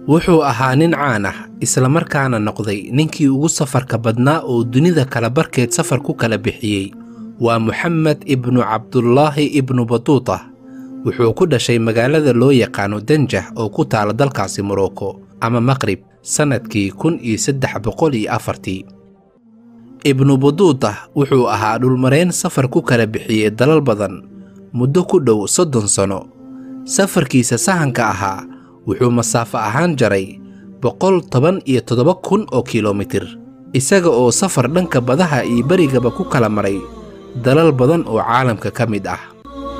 wuxuu ahaa nin caan ah islamarkaana noqday ninkii ugu safarka badnaa oo dunida kala barkeed safar ku kala bixiyey waa moxamed ibnu cabdulaahi ibnu batuuta wuxuu ku dhashay magaalada loo yaqaano danjah oo ku taala dalkaasi morocco ama maqrib sannadkii kun iyo saddex boqol iyo afartii ibnu buduuta wuxuu ahaa dhulmareen safar ku kala bixiyey dalal badan muddo ku dhow soddon sanno safarkiisa sahanka ahaa wuxuu masaafo ahaan jaray boqol toban iyo toddoba kun oo kilomitir isaga oo safar dhanka badaha iyo berigaba ku kala maray dalal badan oo caalamka ka mid ah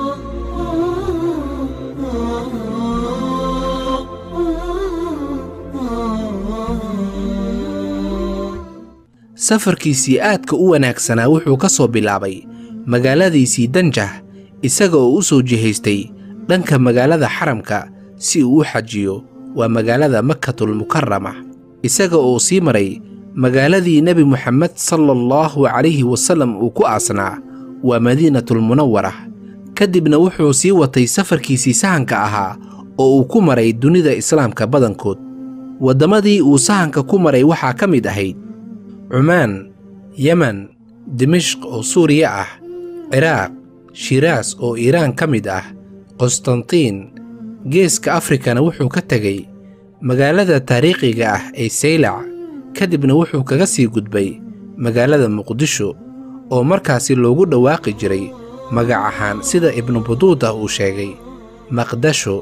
safarkiisii aadka u wanaagsanaa wuxuu ka soo bilaabay magaaladiisii danjah isaga oo u soo jihaystay dhanka magaalada xaramka si uu u xajiyo waa magaalada makatulmukarama isaga oo sii maray magaaladii nebi moxamed sala allahu calayhi wasallam uu ku aasnaa waa madiinatulmunawara ka dibna wuxuu sii watay safarkiisii sahanka ahaa oo uu ku maray dunida islaamka badankood waddamadii uu sahanka ku maray waxaa ka mid ahayd cumaan yemen dimishq oo suuriya ah ciraaq shiraas oo iiraan ka mid ah qostantiin geeska afrikana wuxuu ka tegey magaalada taariikhiga ah ee saylac ka dibna wuxuu kaga sii gudbay magaalada muqdisho oo markaasi loogu dhawaaqi jiray magac ahaan sida ibnu buduuda uu sheegay maqdasho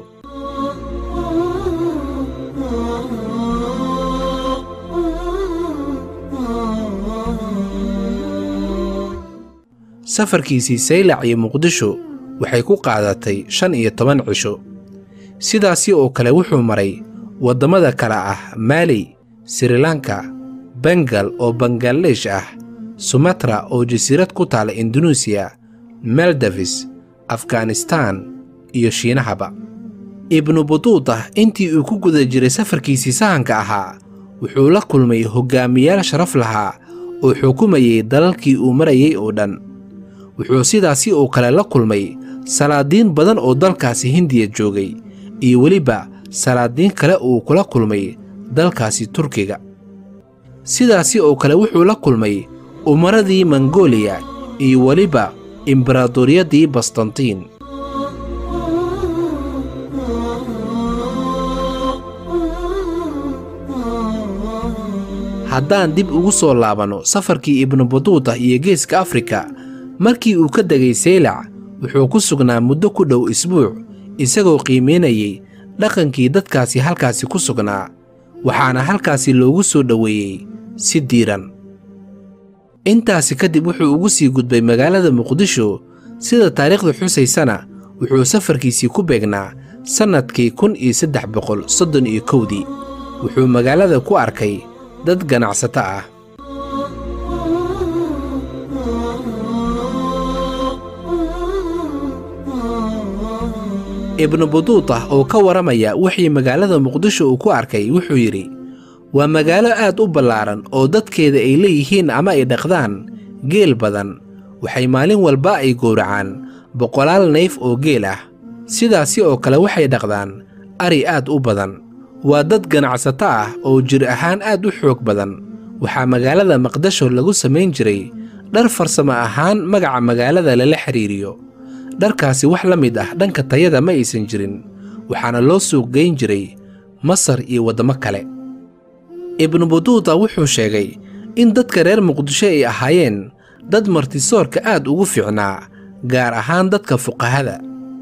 safarkiisii saylac iyo muqdisho waxay ku qaadatay shan iyo toban cisho sidaasi oo kale wuxuu maray waddamada kale ah maali srilanka bengal oo bangaladesh ah sumatra oo jasiirad ku taala induneisiya meldavis afghanistaan iyo shiinahaba ibnu buduuda intii uu ku guda jiray safarkiisii sahanka ahaa wuxuu la kulmay hoggaamiyaal sharaf lahaa oo xukumayay dalalkii uu marayay oo dhan wuxuu sidaasi oo kale la kulmay salaadiin badan oo dalkaasi hindiya joogay iyo weliba salaadiin kale uu kula kulmay dalkaasi turkiga sidaasi oo kale wuxuu la kulmay umaradii mongooliya iyo weliba imbaraadoriyadii bastantiin haddaan dib ugu soo laabanno safarkii ibnu buduuda iyo geeska afrika markii uu ka degay saylac wuxuu ku sugnaa muddo ku dhow isbuuc isagoo qiimaynayay dhaqankii dadkaasi halkaasi ku sugnaa waxaana halkaasi loogu soo dhoweeyey si diiran intaasi kadib wuxuu ugu sii gudbay magaalada muqdisho sida taariikhda xusaysana wuxuu safarkiisii ku beegnaa sannadkii kun iyo saddex boqol soddon iyo kowdii wuxuu magaalada ku arkay dad ganacsato ah ibnu buduuta oo ka waramaya wixii magaalada muqdisho uu ku arkay wuxuu yidhi waa magaalo aad u ballaaran oo dadkeeda ay leeyihiin ama ay dhaqdaan geel badan waxay maalin walba ay gowracaan boqolaal nayf oo geel ah sidaasi oo kale waxay dhaqdaan ari aad u badan waa dad ganacsato ah oo jir ahaan aad u xoog badan waxaa magaalada maqdasho lagu samayn jiray dhar farsamo ahaan magaca magaalada lala xidhiiriyo dharkaasi wax la mid ah dhanka tayada ma aysan jirin waxaana loo suuq geyn jiray masar iyo waddamo kale ibnu buduuda wuxuu sheegay in dadka reer muqdisho ay ahaayeen dad martisoorka aad ugu fiicnaa gaar ahaan dadka fuqahada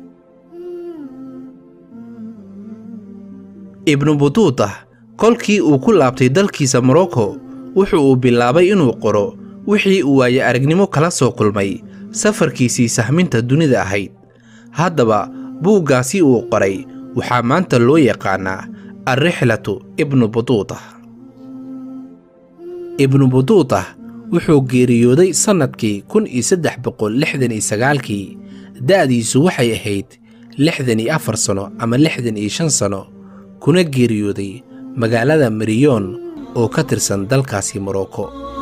ibnu buduuda kolkii uu ku laabtay dalkiisa morocco wuxuu uu bilaabay inuu qoro wixii uu waaye aragnimo kala soo kulmay safarkiisii sahminta dunida ahayd haddaba buuggaasi uu qoray waxaa maanta loo yaqaannaa alrixlatu ibnu buduuda ibnu buduuda wuxuu geeriyooday sannadkii kun iyo saddex boqol lixdan iyo sagaalkii da'diisu waxay ahayd lixdan iyo afar sanno ama lixdan iyo shan sanno kuna geeriyooday magaalada mariyoon oo ka tirsan dalkaasi morocco